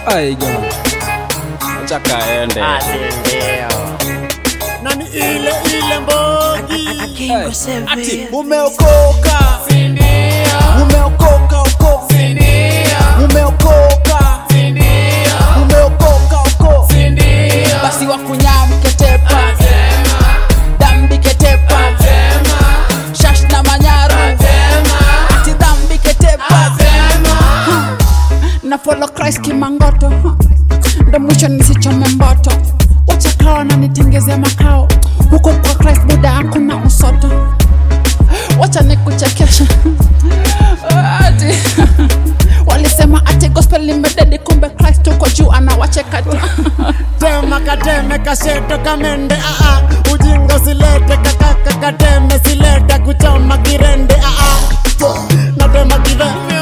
aiga acha kaende na ni ile ile mbogi ati umeokoka umeokoka oko umeokoka umeokoka oko basi wakunyamketepa dambi ketepa shash na manyaru ati dhambi ketepa na follow Christ kimangoto ndo mwisho nisichome mboto wacha kawa na nitengeze makao huko kwa Christ buda hakuna usoto wacha nikuchekesha ati walisema ati gospel limededi kumbe Christ uko juu anawacheka tu tema kateme kasheto kamende aa ujinga usilete kakaka kateme silete kuchoma kirende aa natema kive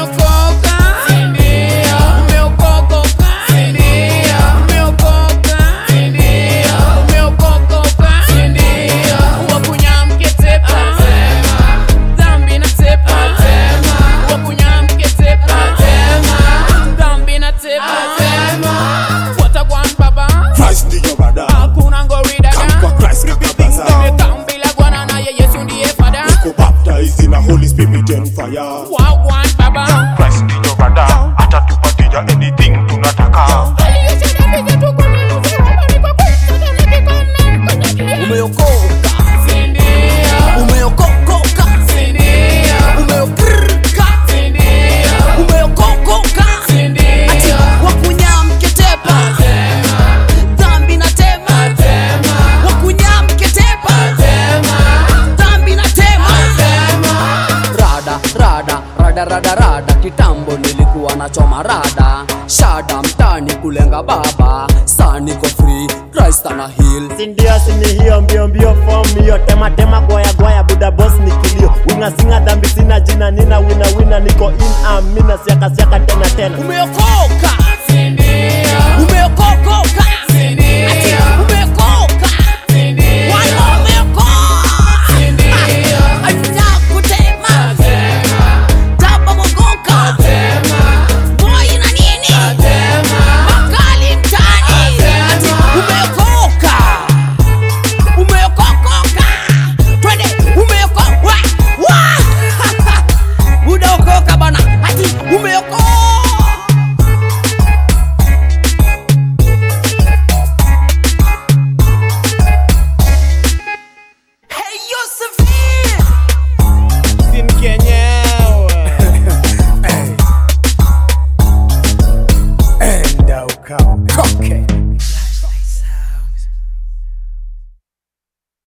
Christ ndiyo rada Come kwa Christ kakabaza Kubaptize na Holy Spirit and fire Christ ndiyo rada Atatupatia anything tunataka umeokoka umeokokoka umeokrka umeokokoka ati wakunyamketepa dhambi na tema wakunyamketepa dhambi na tema rada rada rada rada rada kitambo nilikuwa nachoma rada shada mtani kulenga baba saa niko free Christ ana heal sindio sini hiyo mbio mbio form hiyo tema tema goya goya buda boss ni kilio winga singa dhambi sina jina nina wina wina niko in amina siaka siaka tena tena umeokoka